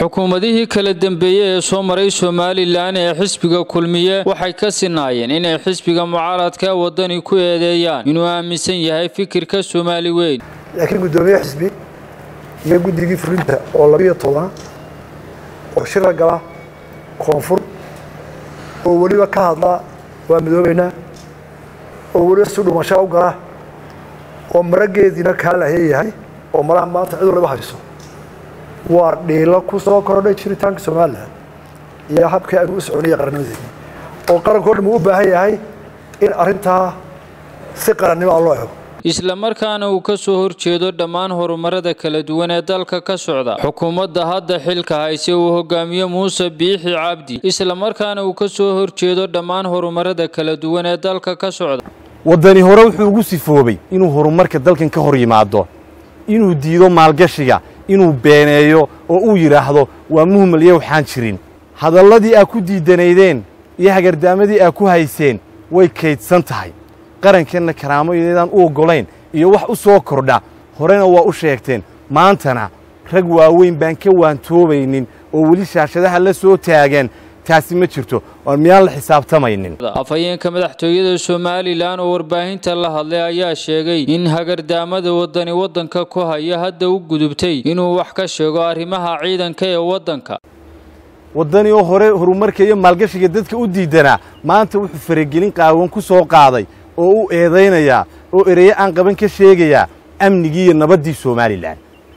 xukuumadihii kala dembeeyey ee soo maray somalilan ee xisbiga kulmiye waxay ka sinaayeen inay xisbiga mucaaradka wadani ku eedeeyaan inuu aaminsan yahay fikirka soomaali weyn laakiin guddoomiye xisbi iyo guddigii fulinta oo labiyo toban oo shira gala koonfur oo weliba ka hadla waa midoobeynaa oo weliba si dhumashaa u gala oo marageediina kaa laheeyahay oo malaha maanta cid waliba hayso waa dhiilo ku soo kordhay jiritaanka somalilan iyo habkii aynu u soconiya qarannimadeeni oo qarankao dhan uu u baahan yahay in arrintaa si qarannimo a loo ego isla markaana uu ka soo horjeedo dhammaan horumarada kala duwan ee dalka ka socda xukuumadda hadda xilka hayse uu hogaamiye muuse biixi cabdi isla markaana uu ka soo horjeedo dhammaan horumarada kala duwan ee dalka ka socda waddani hore wuxuu ugu sifoobay inuu horumarka dalkan ka hor yimaado inuu diido maalgashiga inuu beeneeyo oo uu yidhaahdo waa muhmal iyo waxaan jirin hadalladii aa ku diidanaydeen iyo hagardaamadii aa ku hayseen way kaydsan tahay qarankeenna karaamo iyaydaan u oggolayn iyo wax u soo kordha horena waa u sheegteen maantana rag waaweyn baan ka waantoobaynin oo weli shaashadaha la soo taagan taasi ma jirto oon miyaan la xisaabtamaynin afhayeenka madaxtooyada somalilan oo warbaahinta la hadlay ayaa sheegay in hagardaamada waddani waddanka ku haya hadda u gudubtay inuu wax ka sheego arrimaha ciidanka ee waddanka waddani oo hore horumarka iyo maalgashiga dadka u diidanaa maanta wuxuu faragelin qaawan ku soo qaaday oo u eedaynayaa oo ereyo aan qaban ka sheegayaa amnigii iyo nabaddii somalilan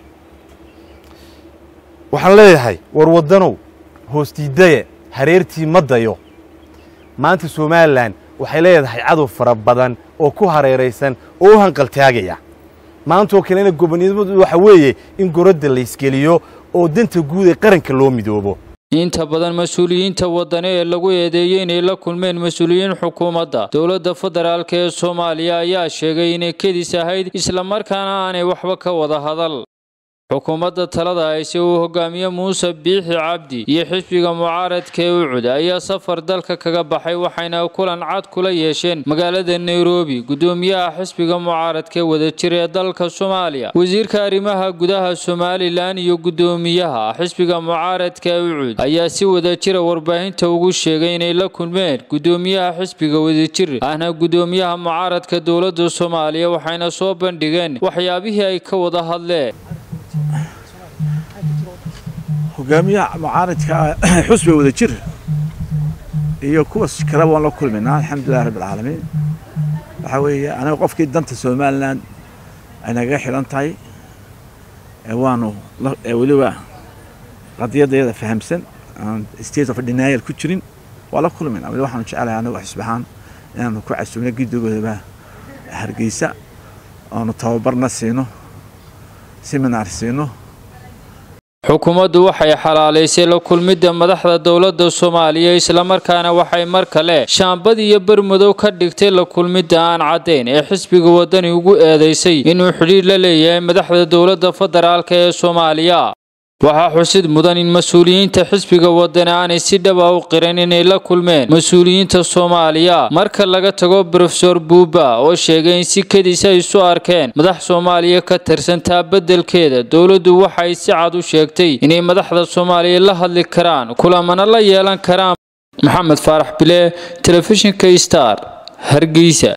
waxaan leeyahay war waddanow hoostiidaye hareertii ma dayo maanta somalilan waxay leedahay cadow fara badan oo ku hareeraysan oo u hanqaltaagaya maantaoo kalena gobonimadu waxa weeye in goradda laysgeliyo oo danta guud ee qaranka loo midoobo inta badan mas-uuliyiinta waddani ee lagu eedeeyey inay la kulmeen mas-uuliyiin xukuumadda dowladda federaalk ee soomaaliya ayaa sheegay inay kedis ahayd islamarkaana aanay waxba ka wada hadal xukuumadda talada hayse uu hogaamiye muuse biixi cabdi iyo xisbiga mucaaradka ee ucud ayaa safar dalka kaga baxay waxayna kulan cad kula yeesheen magaalada nairobi guddoomiyaha xisbiga mucaaradka ee wadajir ee dalka soomaaliya wasiirka arrimaha gudaha somalilan iyo guddoomiyaha xisbiga mucaaradka ee ucud ayaa si wadajira warbaahinta ugu sheegay inay la kulmeen guddoomiyaha xisbiga wadajir ahna guddoomiyaha mucaaradka dowladda soomaaliya waxayna soo bandhigeen waxyaabihii ay ka wada hadleen hogaamiyaha mucaaradka xusbiga wada jir iyo kuwa kaleba waan la kulmaynaa alxamdulilah rabb alcaalamiin waxaa weeye aniga qofkii danta somalilan ay nagaga xidhan tahay waanu weliba qadiyadayada fahamsan aan state of denial ku jirin waa la kulmayna weli waxaanu jecelahay anigu xisbahaan inaanu ku casubno giddigoodaba hargeysa oonu tababarna siino seminar siino xukuumaddu waxay xalaalaysay la kulmidda madaxda dowladda soomaaliya islamarkaana waxay mar kale shaambad iyo bermadow ka dhigtay la kulmidda aan caddayn ee xisbiga waddani ugu eedaysay inuu xidhiir la leeyahay madaxda dowladda federaalk ee soomaaliya waxaa xusid mudan in mas-uuliyiinta xisbiga waddani aanay si dhaba u qiran inay la kulmeen mas-uuliyiinta soomaaliya marka laga tago brofesor buuba oo sheegay in si kedis ay isu arkeen madax soomaaliya ka tirsantaa beddelkeeda dowladdu waxay si cad u sheegtay inay madaxda soomaaliya la hadli karaan kulamana la yeelan karaan maxamed faarax bile telefishinka star hargeysa